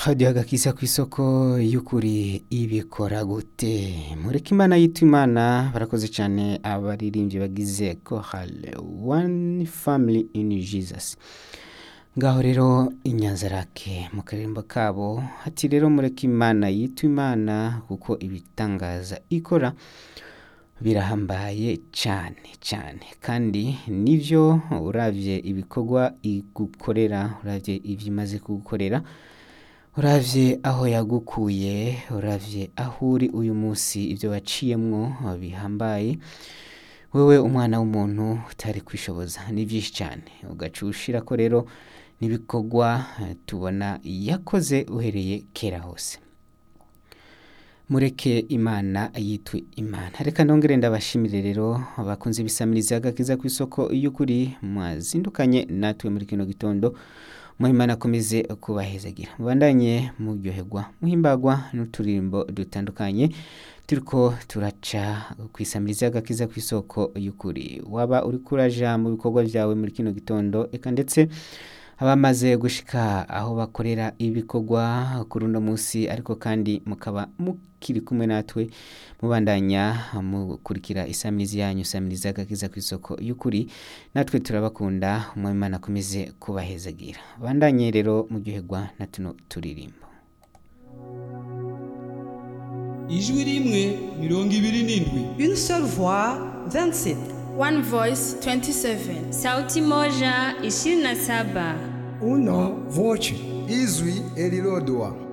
hadiyo agakisa ku isoko y'ukuri ibikora gute mureke imana yitwa imana barakoze cyane abaririmbyi bagize kohale one family in jesus ngaho rero inyanzarake mu karirimbo kabo hati rero mureke imana yitwa imana kuko ibitangaza ikora birahambaye cyane cyane kandi nibyo urabye ibikorwa igukorera urabye ibyo imaze kugukorera urabye aho yagukuye urabye aho uri uyu munsi ibyo waciyemwo bihambaye wowe umwana w'umuntu utari kwishoboza ni byinshi cyane ugaca ushira ko rero n'ibikorwa tubona yakoze uhereye kera hose mureke imana yitwe imana reka nongere ndabashimire rero bakunze ibisamiriza agakiza ku isoko y'ukuri mwazindukanye natwe muri kino gitondo muhimana akomeze kubahezagira mubandanye muryoherwa muhimbagwa n'uturirimbo dutandukanye turiko turaca ku isamiriza agakiza ku isoko y'ukuri waba uri kuraja mu bikorwa byawe muri kino gitondo eka ndetse abamaze gushika aho bakorera ibikorwa kuri uno munsi ariko kandi mukaba mukiri kumwe natwe mubandanya mukurikira isamizi yanyu samiriza agakiza ku isoko y'ukuri natwe turabakunda umwimana akomeze kubahezagira bandanye rero muryoherwa na tuno turirimbo ijwi rimwe mirongo ibiri n'indwi Une seule voix, 27. One Voice 27. Sauti moja ishirini na saba. Una voce. izwi elilodwa